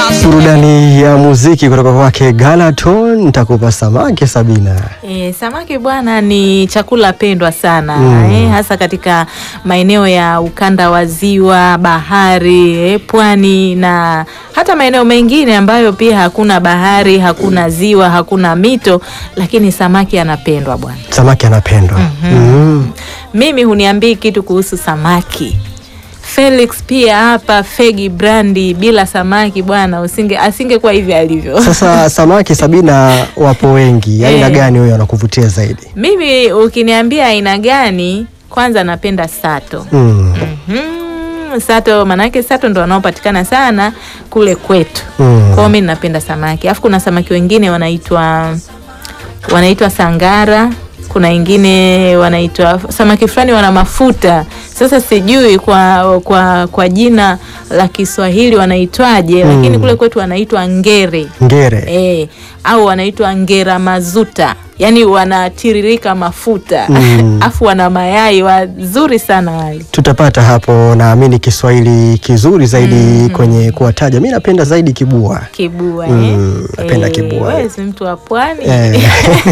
Burudani ya muziki kutoka kwake Galaton, nitakupa samaki Sabina. E, samaki bwana ni chakula pendwa sana Mm. eh, hasa katika maeneo ya ukanda wa ziwa, bahari, eh, pwani na hata maeneo mengine ambayo pia hakuna bahari, hakuna ziwa, hakuna mito, lakini samaki anapendwa bwana. Samaki anapendwa. Mm. Mimi huniambii kitu kuhusu samaki. Felix pia hapa Fegi Brandi, bila samaki bwana usinge asingekuwa hivi alivyo. Sasa samaki Sabina wapo wengi, aina Eh. gani huyo anakuvutia zaidi? Mimi ukiniambia aina gani, kwanza napenda sato. Mm. Mhm, sato manake sato ndo wanaopatikana sana kule kwetu. Mm. Kwa hiyo mimi napenda samaki. Alafu kuna samaki wengine wanaitwa wanaitwa sangara, kuna wengine wanaitwa samaki fulani wana mafuta. Sasa sijui kwa kwa kwa jina la Kiswahili wanaitwaje, Mm. lakini kule kwetu wanaitwa ngere. Ngere. E, au wanaitwa ngera mazuta, yaani wanatiririka mafuta Mm. afu wana mayai wazuri sana wale. Tutapata hapo, naamini Kiswahili kizuri zaidi kwenye kuwataja. Mi napenda zaidi kibua. Kibua Mm, eh? napenda Eh, kibua. wewe si mtu wa pwani Eh.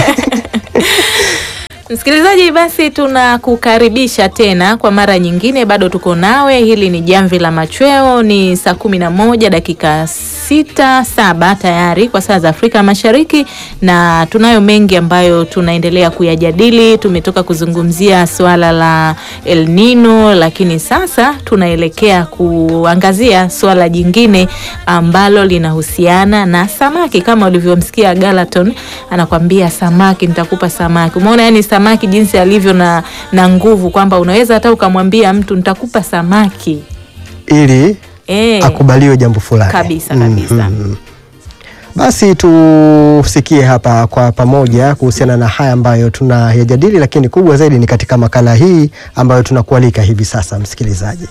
Msikilizaji, basi tunakukaribisha tena kwa mara nyingine, bado tuko nawe. Hili ni Jamvi la Machweo, ni saa kumi na moja dakika sita saba tayari kwa saa za Afrika Mashariki, na tunayo mengi ambayo tunaendelea kuyajadili. Tumetoka kuzungumzia suala la El Nino, lakini sasa tunaelekea kuangazia suala jingine ambalo linahusiana na samaki. Kama ulivyomsikia Galaton anakwambia samaki, nitakupa samaki. Umeona yani samaki jinsi alivyo na, na nguvu kwamba unaweza hata ukamwambia mtu nitakupa samaki Ili e, akubaliwe jambo fulani Kabisa, kabisa. Mhm. Basi tusikie hapa kwa pamoja kuhusiana na haya ambayo tunayajadili, lakini kubwa zaidi ni katika makala hii ambayo tunakualika hivi sasa, msikilizaji.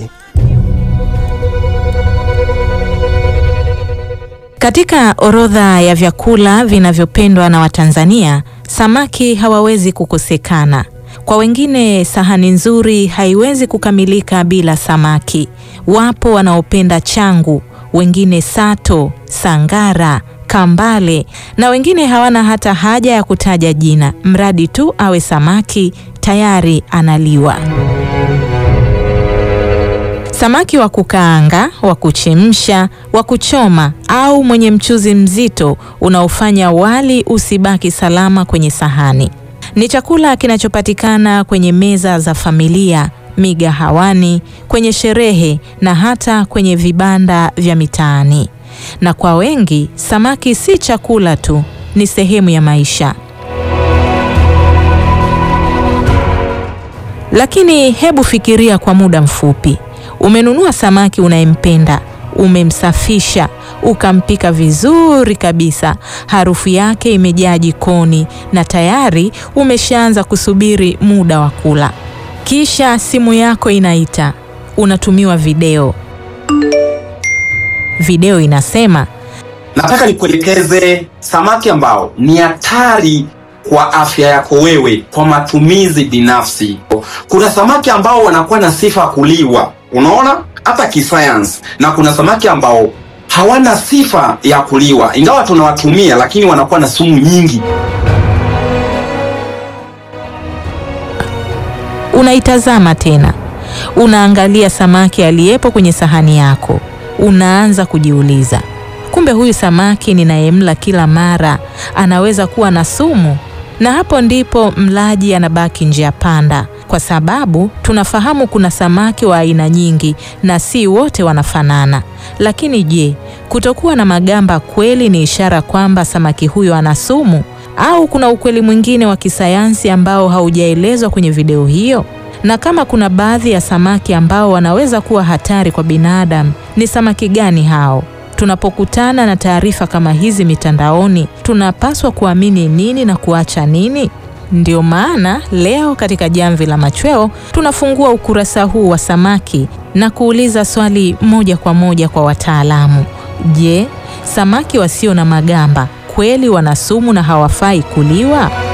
Katika orodha ya vyakula vinavyopendwa na Watanzania, samaki hawawezi kukosekana. Kwa wengine, sahani nzuri haiwezi kukamilika bila samaki. Wapo wanaopenda changu, wengine sato, sangara, kambale na wengine hawana hata haja ya kutaja jina, mradi tu awe samaki tayari analiwa. Samaki wa kukaanga, wa kuchemsha, wa kuchoma au mwenye mchuzi mzito unaofanya wali usibaki salama kwenye sahani. Ni chakula kinachopatikana kwenye meza za familia, migahawani, kwenye sherehe na hata kwenye vibanda vya mitaani. Na kwa wengi, samaki si chakula tu, ni sehemu ya maisha. Lakini hebu fikiria kwa muda mfupi. Umenunua samaki unayempenda, umemsafisha, ukampika vizuri kabisa, harufu yake imejaa jikoni na tayari umeshaanza kusubiri muda wa kula. Kisha simu yako inaita, unatumiwa video. Video inasema Nataka nikuelekeze samaki ambao ni hatari kwa afya yako wewe kwa matumizi binafsi. Kuna samaki ambao wanakuwa na sifa ya kuliwa, unaona, hata kisayansi, na kuna samaki ambao hawana sifa ya kuliwa, ingawa tunawatumia, lakini wanakuwa na sumu nyingi. Unaitazama tena, unaangalia samaki aliyepo kwenye sahani yako, unaanza kujiuliza, kumbe huyu samaki ninayemla kila mara anaweza kuwa na sumu. Na hapo ndipo mlaji anabaki njia panda, kwa sababu tunafahamu kuna samaki wa aina nyingi na si wote wanafanana. Lakini je, kutokuwa na magamba kweli ni ishara kwamba samaki huyo ana sumu? Au kuna ukweli mwingine wa kisayansi ambao haujaelezwa kwenye video hiyo? Na kama kuna baadhi ya samaki ambao wanaweza kuwa hatari kwa binadamu, ni samaki gani hao? Tunapokutana na taarifa kama hizi mitandaoni, tunapaswa kuamini nini na kuacha nini? Ndio maana leo katika Jamvi la Machweo tunafungua ukurasa huu wa samaki na kuuliza swali moja kwa moja kwa wataalamu. Je, samaki wasio na magamba kweli wana sumu na hawafai kuliwa?